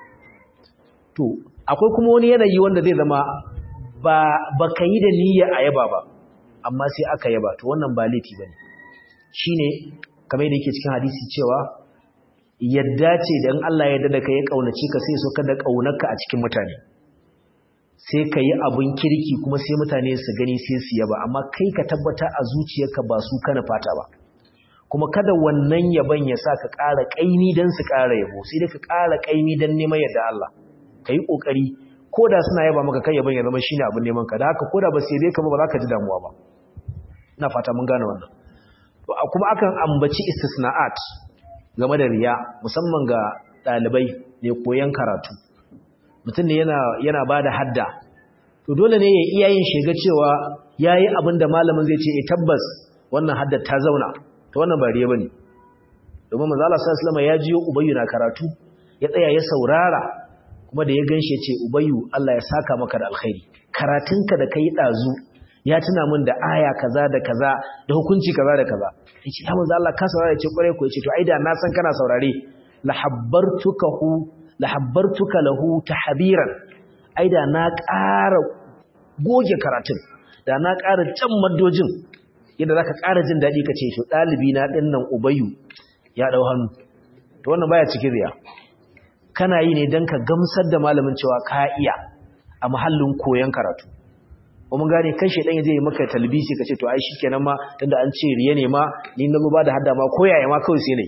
to akwai kuma wani yanayi wanda zai zama ba baka yi da niyyar ayaba ba amma sai aka yaba to wannan ba laifi bane shine kamar yadda yake cikin hadisi cewa yadda ce da in Allah ya yarda da kai ya kaunace ka sai so ka da kaunarka a cikin mutane sai ka yi abun kirki kuma sai mutane su gani sai su yaba amma kai ka tabbata a zuciyarka ba su kana fata ba kuma kada wannan yaban ya sa ka ƙara ƙaimi don su ƙara yabo sai dai ka ƙara ƙaimi don neman yadda Allah ka yi ƙoƙari ko da suna yaba maka kai yaban ya zama shine abin neman ka da haka ko da ba sai dai ka ba za ka ji damuwa ba ina fata mun gane wannan kuma akan ambaci istisna'at game da riya musamman ga ɗalibai ne koyon karatu mutum ne yana yana bada hadda to dole ne ya iya yin shiga cewa yayi abin da malamin zai ce eh tabbas wannan haddar ta zauna to wannan ba riya bane domin manzo Allah sallallahu alaihi wasallam ya jiyo ubayyu na karatu ya tsaya ya saurara kuma da ya ganshi ya ce ubayyu Allah ya saka maka da alkhairi karatunka da kai dazu ya tuna min da aya kaza da kaza da hukunci kaza da kaza yace ya manzo Allah ka saurara yace kware ko yace to ai da na san kana saurare la habbartukahu la habbartuka lahu tahbiran ai da na ƙara goge karatun da na ƙara can maddojin yadda zaka ƙara jin dadi kace to dalibi na din nan ubayyu ya dau hannu to wannan baya cikin riya kana yi ne dan ka gamsar da malamin cewa ka iya a mahallin koyon karatu mun gane kan shedan zai yi maka talbisi kace to ai shikenan ma tunda an ce riya ne ma ni na ba da hadda ma koyaye ma kawai sai nayi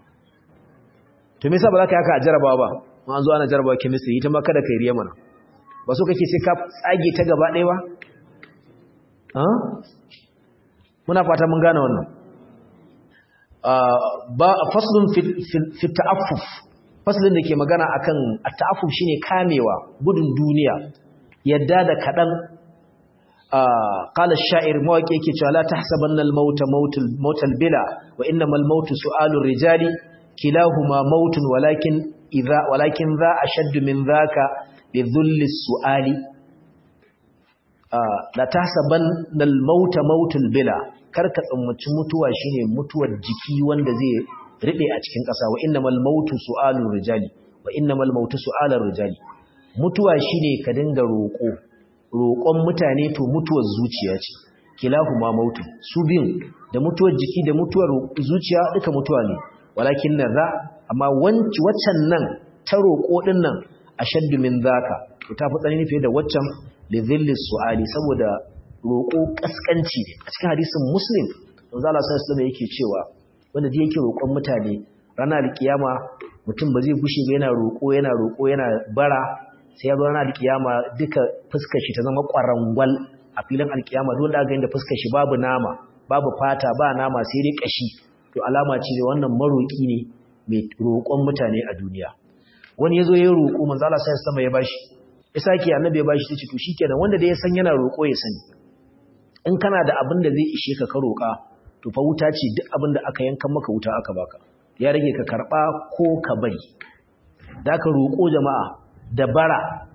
to me yasa ba za ka yaka a jarabawa ba mun an zo ana jarabawa chemistry ita ma kada kai riya mana ba so kake sai ka tsage ta gaba ɗaya ba ha muna fata mun gane wannan ba faslun fi ta'affuf faslin da ke magana akan at-ta'affuf shine kamewa gudun duniya yadda da kadan قال الشاعر مواقع yake cewa la tahsabanna al-maut maut al-bila wa innama al-maut su'alu ar-rijali kilahuma mautun walakin idha walakin dha ashadd min dhaka bi dhulli as-su'ali la tahsabanna al-maut maut al-bila karka tsammaci mutuwa shine mutuwar jiki wanda zai ribe a cikin ƙasa wa innamal maut su'alu ar-rijali wa innamal maut su'alu ar-rijali mutuwa shine ka dinga roƙo roƙon mutane to mutuwar zuciya ce kilahu ma mautu su biyun da mutuwar jiki da mutuwar zuciya duka mutuwa ne walakin na za amma waccan nan ta roƙo ɗin nan a shaddu min zaka to ta fi tsanani fiye da waccan lidhilli su'ali saboda roƙo ƙasƙanci ne a cikin hadisin muslim manzo Allah sallallahu alaihi yake cewa wanda da yake roƙon mutane ranar kiyama mutum ba zai gushe ba yana roƙo yana roƙo yana bara sai ya zo ranar alkiyama duka fuskar shi ta zama ƙwarangwal a filin alkiyama dole da ga fuskar shi babu nama babu fata ba nama sai dai kashi to alama ce da wannan maroki ne mai roƙon mutane a duniya wani yazo ya roƙo manzo Allah sai sama ya bashi ya sake annabi ya bashi tace to shikenan wanda da ya san yana roƙo ya sani in kana da abin da zai ishe ka ka roƙa to fa wuta ce duk abin da aka yanka maka wuta aka baka ya rage ka karba ko ka bari da ka roƙo jama'a da bara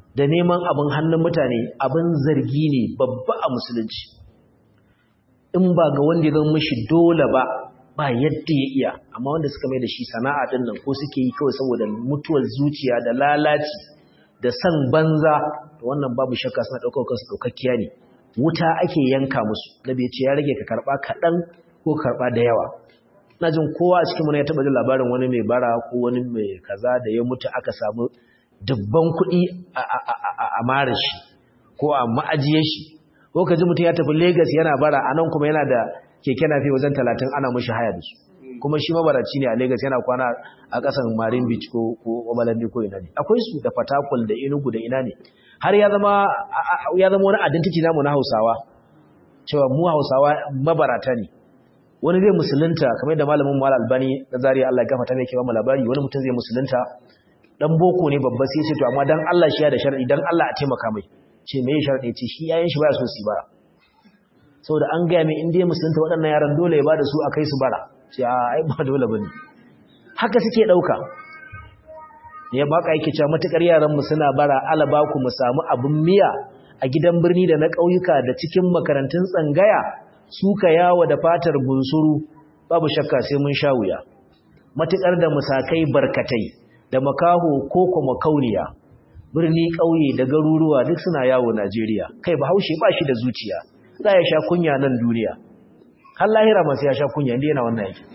da neman abin hannun mutane abin zargi ne babba a musulunci in ba ga wanda ya zama mishi dole ba ba yadda ya iya amma wanda suka mai da shi sana'a din nan ko suke yi kawai saboda mutuwar zuciya da lalaci da san banza to wannan babu shakka suna ɗaukar kansu ɗaukakkiya ne wuta ake yanka musu nabi ya ce ya rage ka karɓa kaɗan ko karɓa da yawa na jin kowa a cikin ya taɓa jin labarin wani mai bara ko wani mai kaza da ya mutu aka samu dubban kuɗi a mara shi ko a ma'ajiyar shi ko ka ji mutum ya tafi Legas yana bara a nan kuma yana da keke nafi wajen talatin ana mashi haya da su kuma shi mabaraci ne a Legas yana kwana a ƙasan Marin Beach ko Obalande ko ina ne akwai su da Fatakwal da Enugu da ina ne har ya zama ya zama wani identity namu na Hausawa cewa mu Hausawa mabarata ne wani zai musulunta kamar da malamin Mal Albani na Zaria Allah ya gafarta mai kewa mu labari wani mutum zai musulunta dan boko ne babba sai ce to amma dan Allah shi ya da sharadi dan Allah a taimaka mai ce me ya sharadi ce shi yayin shi baya so su bara saboda an ga mai inda musulunta waɗannan yaran dole ya bada su a kai su bara ce a ai ba dole bane haka suke dauka ya baka yake cewa matukar yaran mu suna bara alaba ku mu samu abun miya a gidan birni da na ƙauyuka da cikin makarantun tsangaya suka yawo da fatar bunsuru babu shakka sai mun sha wuya matukar da musakai barkatai da makaho ko kuma kauniya birni ƙauye da garuruwa duk suna yawo Najeriya kai bahaushe ba shi da zuciya za ya sha kunya nan duniya har lahira masu ya sha kunya inda yana wannan yake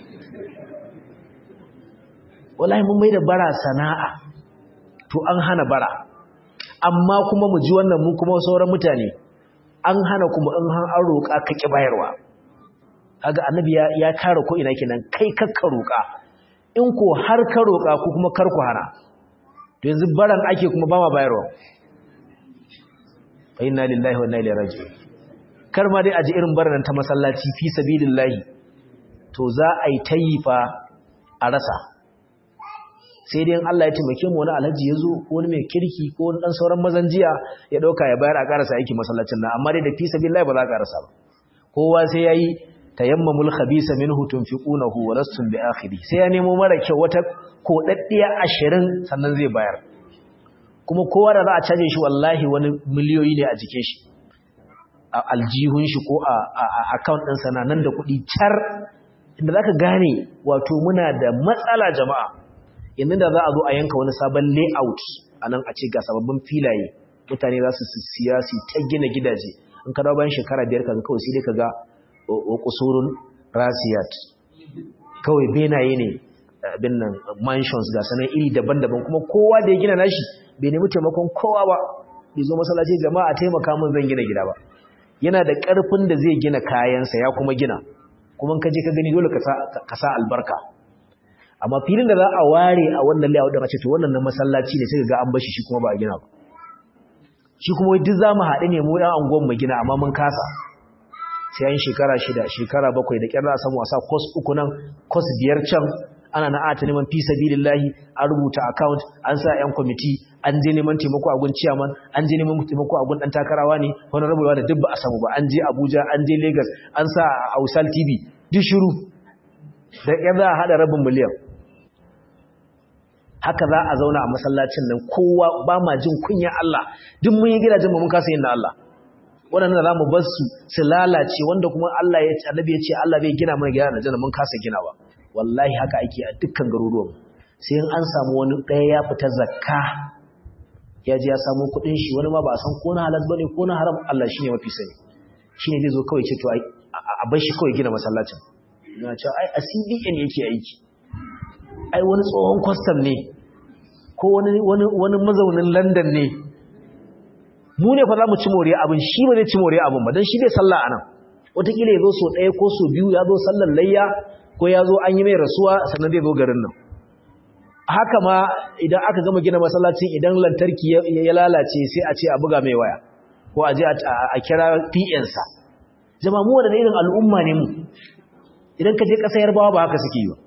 wallahi mun mai da bara sana'a to an hana bara amma kuma mu ji wannan mu kuma sauran mutane an hana kuma in an roƙa ka ki bayarwa kaga annabi ya ya kare ko ina kenan kai kakka roƙa in ko har ka roƙa ko kuma kar ku hana to yanzu baran ake kuma ba ma bayarwa fa inna lillahi wa inna ilaihi raji'un kar ma dai aji irin baran ta masallaci fi sabilillahi to za a yi tayifa a rasa sai dai Allah ya taimake mu wani alhaji yazo ko wani mai kirki ko wani dan sauran mazan jiya ya dauka ya bayar a karasa aiki masallacin nan amma dai da fi sabilillahi ba za ka rasa ba kowa sai yayi tayammamul khabisa minhu tunfiqunahu wa lastum bi akhiri sai ya nemo mara kyau wata kodaddiya 20 sannan zai bayar kuma kowa da za a caje shi wallahi wani miliyoyi ne a jikin shi a aljihun shi ko a account din sa nan da kuɗi char inda zaka gane wato muna da matsala jama'a yanzu da za a zo a yanka wani sabon layout anan a ce ga sababbin filaye mutane za su siya su ta gina gidaje in ka dawo bayan shekara biyar kaga kawai sai dai kaga kusurun rasiyat kawai benaye ne abin nan mansions ga sanan iri daban-daban kuma kowa da ya gina nashi bai nemi taimakon kowa ba bai zo masallaci jama'a taimaka min zan gina gida ba yana da ƙarfin da zai gina kayansa ya kuma gina kuma ka je ka gani dole ka sa albarka amma filin da za a ware a wannan layout din a ce to wannan na masallaci ne sai ga an bashi shi kuma ba a gina ba shi kuma duk za mu haɗu ne mu ɗan angon mu gina amma mun kasa sai an shekara shida shekara bakwai da kyar za a samu a sa kos uku nan kos biyar can ana na ata neman fi sabilillahi an rubuta account an sa yan kwamiti an je neman taimako a gun chairman an je neman taimako a gun dan takarawa ne wani rabuwa da duk ba a samu ba an je Abuja an je Lagos an sa a Ausal TV duk shiru da kyar za a hada rabin miliyan haka za a zauna a masallacin nan kowa ba ma jin kunya Allah duk mun yi gidajen mu mun kasa yin na Allah waɗanda za mu bar su su lalace wanda kuma Allah ya ce annabi ya ce Allah bai gina mana gida na janna mun kasa ginawa wallahi haka ake a dukkan garuruwan sai in an samu wani ɗaya ya fita zakka ya ji ya samu kuɗin shi wani ma ba a san ko na halal bane ko na haram Allah shine mafi sani shine zai zo kawai ce to a bar shi kawai gina masallacin na ce ai a CBN yake aiki ai wani tsohon kwastam ne ko wani wani wani mazaunin London ne mu ne fa za mu ci moriya abin shi ba zai ci moriya abin ba don shi bai sallah a nan wataƙila ya zo so ɗaya ko so biyu ya zo sallar layya ko ya zo an yi mai rasuwa sannan zai zo garin nan haka ma idan aka gama gina masallacin idan lantarki ya lalace sai a ce a buga mai waya ko a je a kira pnsa jama mu wadda irin al'umma ne mu idan ka je ƙasa yarbawa ba haka suke yi ba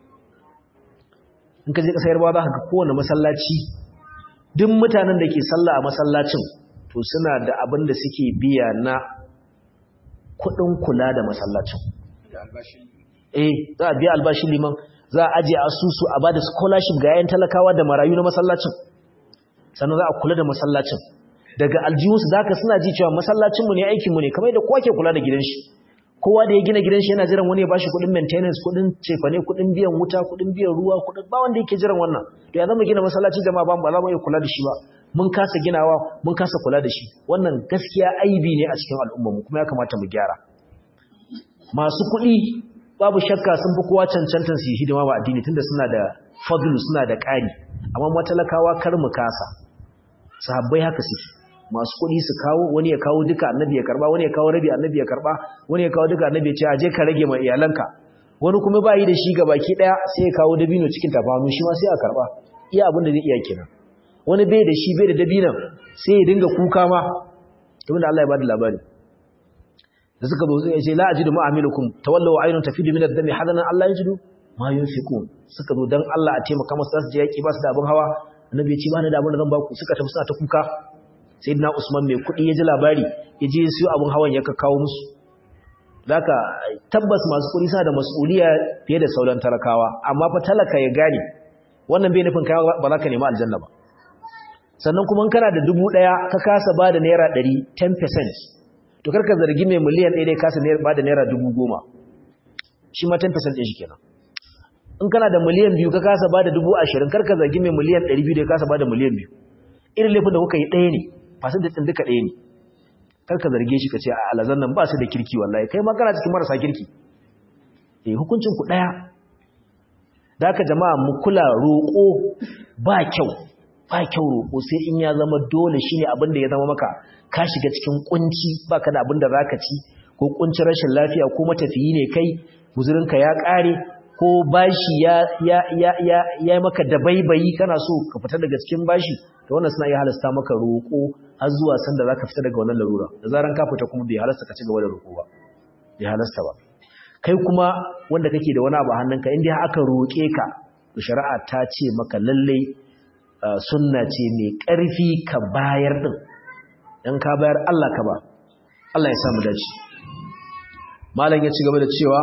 in ka je ƙasa yarbawa za ka ga kowane masallaci duk mutanen da ke sallah a masallacin to suna da abin da suke biya na kudin kula da masallacin eh za a biya albashin liman za a ajiye asusu a bada scholarship ga yayin talakawa da marayu na masallacin sannan za a kula da masallacin daga aljihunsu za ka suna ji cewa masallacinmu ne aikinmu ne kamar yadda kowa ke kula da gidan shi kowa da ya gina gidan shi yana jiran wani ya bashi kuɗin maintenance kuɗin cefane kuɗin biyan wuta kuɗin biyan ruwa kuɗin ba wanda yake jiran wannan to ya zama gina masallaci jama'a ba ba za mu iya kula da shi ba mun kasa ginawa mun kasa kula da shi wannan gaskiya aibi ne a cikin al'ummar mu kuma ya kamata mu gyara masu kuɗi babu shakka sun fi kowa cancantan su yi hidima ba addini tunda suna da fadlu suna da ƙari amma matalakawa kar mu kasa sahabbai haka suke masu kuɗi su kawo wani ya kawo duka annabi ya karba wani ya kawo rabi annabi ya karba wani ya kawo duka annabi ya ce aje ka rage ma iyalanka wani kuma ba yi da shi ga baki daya sai ya kawo dabino cikin tafanu shi ma sai a karba iya abin da zai iya kenan wani bai da shi bai da dabinan sai ya dinga kuka ma kamar da Allah ya bada labari da suka zo sai ya ce la ajidu mu'amilukum tawallaw aynun tafidu min ad-dami hadanan Allah yajidu ma yunfiqun suka zo dan Allah a taimaka musu su je yaki ba su da abin hawa annabi ya ce ba ni da abin da zan ba ku suka tafi suna ta kuka sayyidina Usman mai kuɗi ya ji labari ya je siyo abin hawan ya kawo musu zaka tabbas masu kuɗi suna da mas'uliya fiye da sauran talakawa amma fa talaka ya gane wannan bai nufin kai ba za ka nemi aljanna ba sannan kuma kana da dubu ɗaya ka kasa ba da naira ɗari 10% to karka zargi mai miliyan ɗaya dai kasa ba da naira dubu goma shi ma 10% ɗin shi kenan in kana da miliyan biyu ka kasa ba da dubu ashirin karka zargi mai miliyan ɗari biyu da ya kasa ba da miliyan biyu irin laifin da kuka yi ɗaya ne fasin da ɗin duka ɗaya ne karka zarge shi ka ce a alazan nan ba su da kirki wallahi kai ma kana cikin marasa kirki eh hukuncin ku ɗaya da haka jama'a mu kula roƙo ba kyau ba kyau roƙo sai in ya zama dole shine abin da ya zama maka ka shiga cikin kunci baka da abin da zaka ci ko kuncin rashin lafiya ko matafiyi ne kai guzurinka ya ƙare ko bashi ya ya ya ya ya maka dabaibayi kana so ka fita daga cikin bashi to wannan suna iya halasta maka roƙo har zuwa sanda zaka fita daga wannan larura da zaran ka fita kuma bai halasta ka ci gaba da roƙo ba bai halasta ba kai kuma wanda kake da wani abu a hannunka in dai aka roƙe ka to shari'a ta ce maka lalle sunna ce mai ƙarfi ka bayar din dan ka bayar Allah ka ba Allah ya samu dace malam ya ci gaba da cewa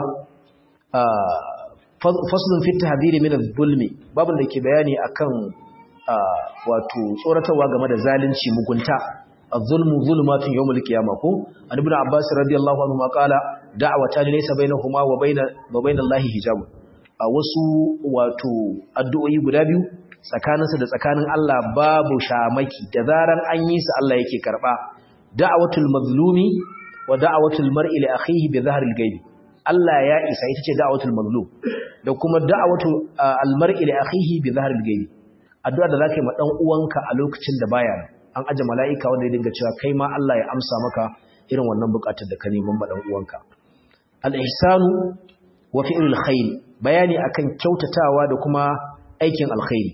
faslun fit tahdhiri min adh-dhulmi babun da ke bayani akan wato tsoratarwa game da zalunci mugunta adh-dhulmu zulmatun yawmul qiyamah ko an ibn abbas radiyallahu anhu ma qala da'watan laysa bainahuma wa bain wa bain allahi hijab a wasu wato addu'o'i guda biyu tsakaninsu da tsakanin Allah babu shamaki da zaran an yi su Allah yake karba da'watul mazlumi wa da'watul mar'i li akhihi bi dhahril ghaib Allah ya isa ita ce da'watul mazlum da kuma da'watu al-mar'i li akhihi bi dhahril ghaib addu'a da zaka yi ma dan uwanka a lokacin da baya an aje mala'ika wanda ya dinga cewa kai ma Allah ya amsa maka irin wannan bukatar da ka neman ma dan uwanka al-ihsanu wa fi'lul khair bayani akan kyautatawa da kuma aikin alkhairi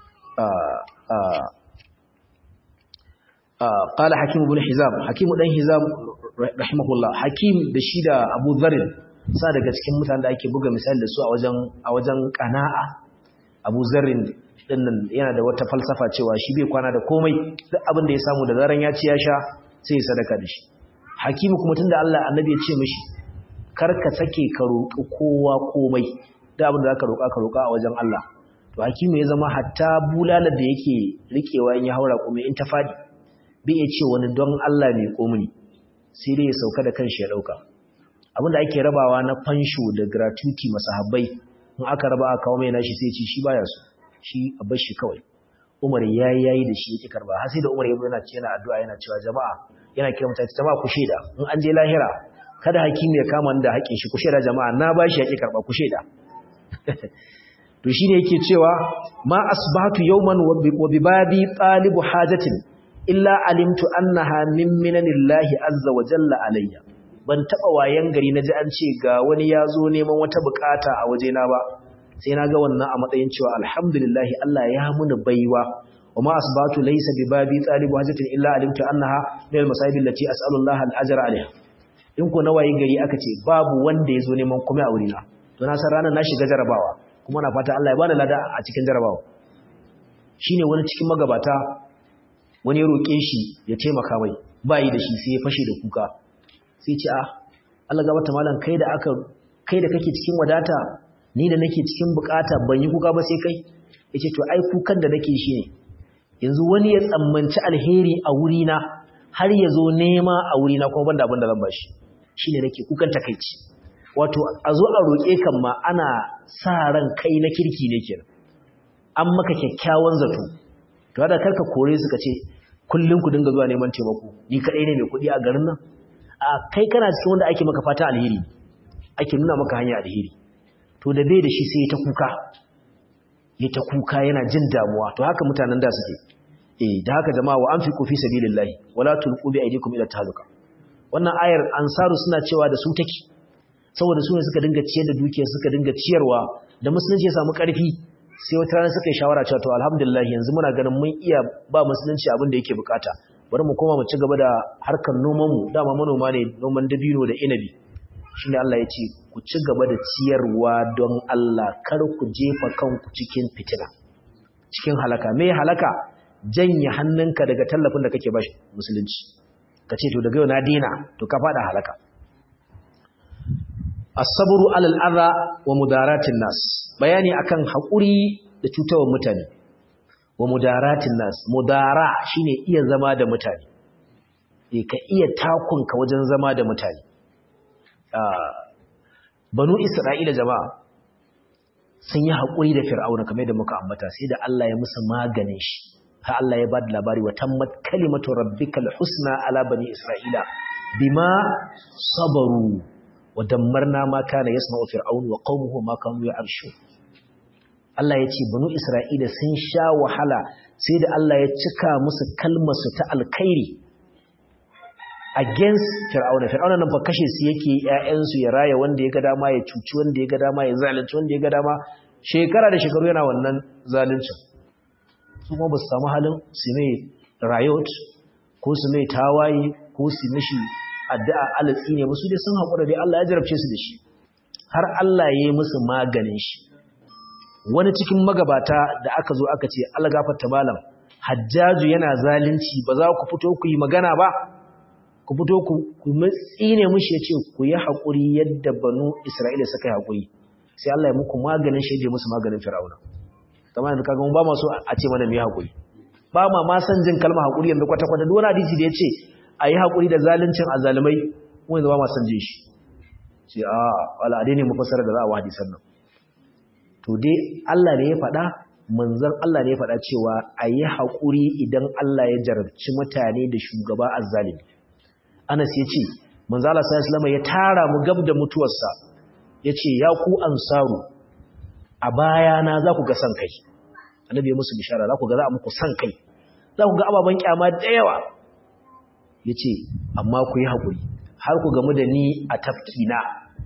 قال حكيم بن حزام حكيم بن حزام رحمه الله حكيم da shi da Abu Dharr sa daga cikin mutanen da ake buga misali da su a wajen a wajen qana'a Abu Dharr dinnan yana da wata falsafa cewa shi bai kwana da komai duk abin da ya samu da zaran ya ci ya sha sai ya sadaka da shi Hakim kuma tunda Allah Annabi ya ce mishi kar ka sake ka roƙi kowa komai da abin da zaka roƙa ka roƙa a wajen Allah to Hakim ya zama hatta bulalar da yake rikewa in ya haura kuma in ta fadi bai ya ce wani don Allah ne komuni sai dai ya sauka da kanshi ya dauka abinda ake rabawa na fansho da gratuity masahabbai in aka raba aka kawo mai nashi sai ci shi baya so shi a bar shi kawai Umar yayi yayi da shi yake karba har sai da Umar ya yana ce yana addu'a yana cewa jama'a yana kira mutane jama'a ku sheda in an je lahira kada hakimi ya kama da haƙin shi ku sheda jama'a na bashi yake karba ku sheda to shine yake cewa ma asbahatu yawman wa bibabi talibu hajatin illa alimtu annaha min minanillahi azza wa jalla alayya ban taba wayan gari naji an ce ga wani yazo neman wata bukata a wajena ba sai naga wannan a matsayin cewa alhamdulillah Allah ya muni baiwa wama asbatu laysa bi babi talibu hajatin illa alimtu annaha min almasaibi allati as'alu Allah al-ajra alaiha in ko na wayin gari aka ce babu wanda yazo neman kuma a wurina to na san ranar na shiga jarabawa kuma na fata Allah ya bani lada a cikin jarabawa shine wani cikin magabata wani ya roƙe shi ya taimaka mai ba yi da shi sai ya fashe da kuka sai ce a Allah gabata malam kai da aka kai da kake cikin wadata ni da nake cikin bukata ban yi kuka ba sai kai yace to ai kukan da nake shi ne yanzu wani ya tsammanci alheri a wurina har ya zo nema a wurina kuma banda abin da zan bashi shine nake kukan takeici wato a zo a roƙe kan ma ana sa ran kai na kirki ne kenan an maka kyakkyawan zato to da karka kore suka ce kullum ku dinga zuwa neman taimako ni kadai ne mai kuɗi a garin nan a kai kana cikin wanda ake maka fata alheri ake nuna maka hanya alheri to da bai da shi sai ya ta kuka ya ta kuka yana jin damuwa to haka mutanen da suke eh da haka jama'a wa anfiqu fi sabilillahi wala tulqu bi aydikum ila tahluka wannan ayar ansaru suna cewa da su take saboda su ne suka dinga ciyar da dukiyar suka dinga ciyarwa da musulunci ya samu ƙarfi sai wata rana suka yi shawara cewa to alhamdulillah yanzu muna ganin mun iya ba musulunci abin da yake bukata bari mu koma mu ci gaba da harkar noman mu dama manoma ne noman dabino da inabi shine Allah ya ce ku ci gaba da ciyarwa don Allah kar ku jefa kanku cikin fitina cikin halaka me halaka janye hannunka daga tallafin da kake bashi musulunci ka ce to daga yau na dina to ka fada halaka as-sabru 'ala al-adha wa mudaratin nas bayani akan hakuri da cutawar mutane wa mudaratin nas mudara shine iya zama da mutane eh ka iya takunka wajen zama da mutane banu isra'ila jama'a sun yi hakuri da fir'auna kamar da muka ambata sai da Allah ya musu maganin shi ha Allah ya bada labari wa tammat kalimatu rabbikal husna ala bani isra'ila bima sabaru ودمرنا ما كان يسمع فرعون وقومه ما كانوا يعرشون Allah ya ce banu Isra'ila sun sha wahala sai da Allah ya cika musu kalmarsu ta alkhairi against Fir'auna Fir'auna nan fa kashe su yake ƴaƴansu ya raya wanda ya ga dama ya cuci wanda ya ga dama ya zalunci wanda ya ga dama shekara da shekaru yana wannan zaluncin su kuma ba su samu halin su mai riot ko su mai tawaye ko su mishi addu'a alatsi ne musu dai sun haƙura dai Allah ya jarabce su da shi har Allah ya yi musu maganin shi wani cikin magabata da aka zo aka ce Allah gafarta malam hajjaju yana zalunci ba za ku fito ku yi magana ba ku fito ku ku tsine mushi ya ce ku yi haƙuri yadda banu Isra'ila suka yi haƙuri sai Allah ya muku maganin shi ya musu maganin Fir'auna kamar yanzu kaga mun ba ma so a ce mana mu yi haƙuri ba ma ma san jin kalmar haƙuri yanzu kwata-kwata duk wani hadisi da ya ce a yi haƙuri da zaluncin azalumai wanda ba masu je shi ce a al'adai ne mafasar da za a wadi sannan to dai Allah ne ya faɗa manzan Allah ne ya faɗa cewa a yi haƙuri idan Allah ya jarabci mutane da shugaba azalimi anas ya ce manzan Allah sallallahu ya tara mu gab da mutuwarsa ya ce ya ku ansaru a bayana za ku ga san kai annabi ya musu bishara za ku ga za a muku san kai za ku ga ababen kyama da yawa ya ce amma ku yi haƙuri har ku gamu da ni a tafkina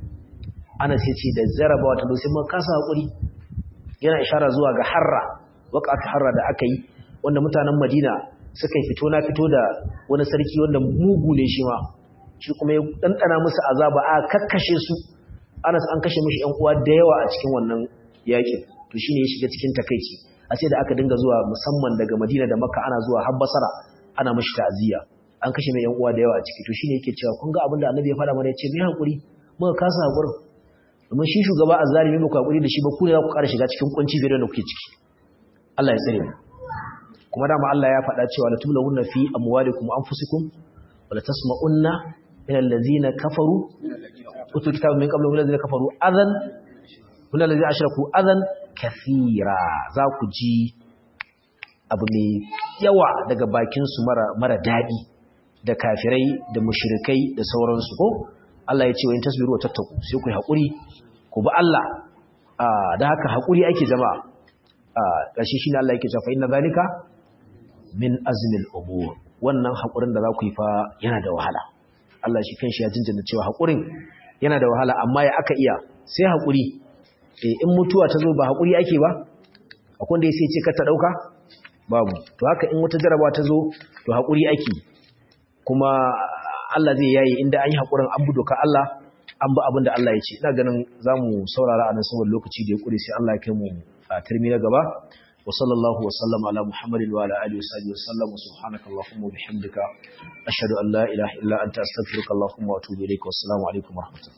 ana sai ce da zarabawa ta sai mun kasa haƙuri yana ishara zuwa ga harra waƙatu harra da aka yi wanda mutanen madina suka yi fito na fito da wani sarki wanda mugu ne shi ma shi kuma ya ɗanɗana musu azaba a kakkashe su anas an kashe mishi ‘yan uwa da yawa a cikin wannan yaƙin to shi ne ya shiga cikin takaici a ce da aka dinga zuwa musamman daga madina da makka ana zuwa har basara ana mashi ta'aziyya an kashe mai yan uwa da yawa a ciki to shine yake cewa kun ga abin da annabi ya faɗa mana yace mai hakuri muka kasa hakurin domin shi shugaba azzalimi muku hakuri da shi ba ku ne za ku ƙara shiga cikin kunci fiye da kuke ciki Allah ya tsare mu kuma dama Allah ya faɗa cewa la tublawunna fi amwalikum wa anfusikum wa la tasma'unna min allazina kafaru utul kitaba min qablu min allazina kafaru adan min allazina ashraku adan kathira za ku ji abu mai yawa daga bakinsu mara, mara daɗi da kafirai da mushrikai da sauransu ko Allah ya ce wa in tasbiru wa tattaku sai ku haƙuri ku bi Allah da haka haƙuri ake jama'a ƙarshe shi ne Allah yake cewa inna zalika min azmil umur wannan haƙurin da za ku yi fa yana da wahala Allah shi kanshi ya jinjina cewa haƙurin yana da wahala amma ya aka iya sai haƙuri in mutuwa ta zo ba haƙuri ake ba akwai wanda ya sai ce ka ta ɗauka babu to haka in wata jarabawa ta zo to haƙuri ake kuma Allah zai yayi inda an yi haƙurin an bi doka Allah an bi abin da Allah ya ce ina ganin za mu saurara a nan saboda lokaci da ya ƙure sai Allah ya kai mu a turmi na gaba wa sallallahu wa sallam ala muhammadin wa ala alihi wa sahbihi wa sallam subhanaka allahumma wa bihamdika ashhadu an la ilaha illa anta astaghfiruka allahumma wa atubu ilaik wa assalamu alaikum wa rahmatullahi